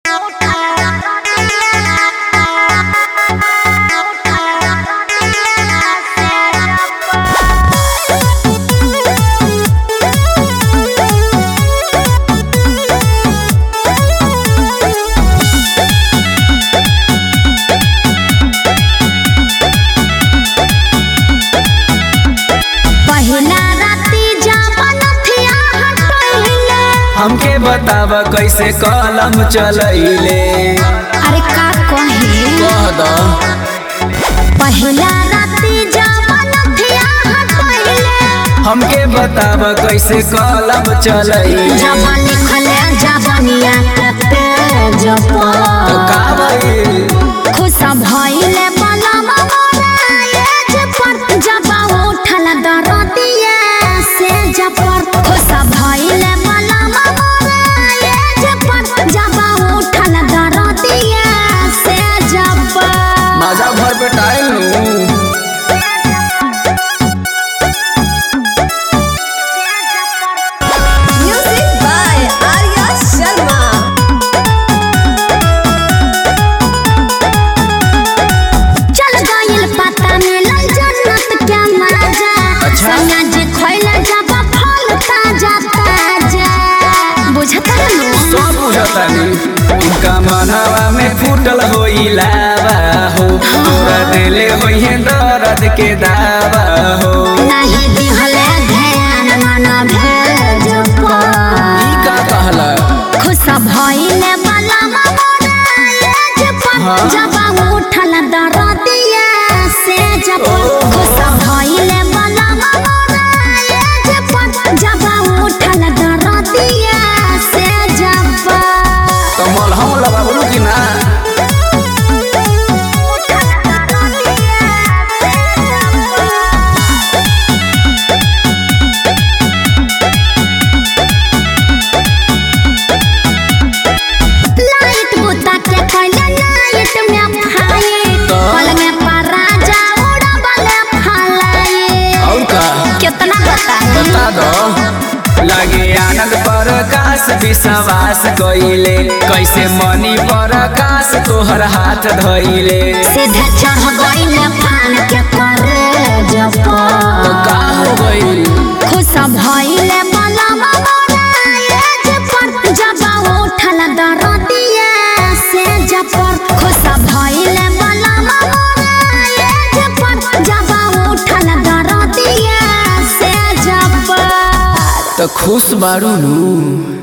हमके बताव कैसे कलम चलैले अरे का कहे कह द पहिला राती जवन थिया हटैले हमके बताव कैसे कलम चलैले जब लिखले जवनिया के पेज तो पर का भइल खुश भइले बलम मोरा एज पर जब उठल दरदिया से जपर खुश भइले बलम मोरा एज पर जब उठल दरदिया से जपर माजा भर पे टाइल नु Music by Arya Sharma. चल गइल पता मिलल जन्नत के मजा अच्छा। सैया जी खइले जब फल ताजा ताजा बुझता नु सब बुझतानी उनका मनवा में फूटल होई लावा हो तोरा दिले होई दर्द के दावा हो नहीं दिहले ध्यान मन भेज ई पर का कहला खुश भइले बला मोरा एज पर हाँ। जब उठल दरदिया से जब खुश भइले बला मोरा एज पर जब उठल दरदिया से जब तो मलहम लगाबलू कि ना लाइट बुता के पहले लाइट में फाइट तो? पल में पराजा उड़बले फलाए और का कितना बताए बता दो लागे आनंद पर आकाश विश्वास कइले कैसे मनी पर आकाश तोहर हाथ धइले सीधे चढ़ गइले पान के करे तो जप का हो गइल खुश भइले बलम मोरा एज पर जब उठल दरदिया से जप खुश भइले बलम मोरा एज पर जब उठल दरदिया से जप तो खुश बारू नु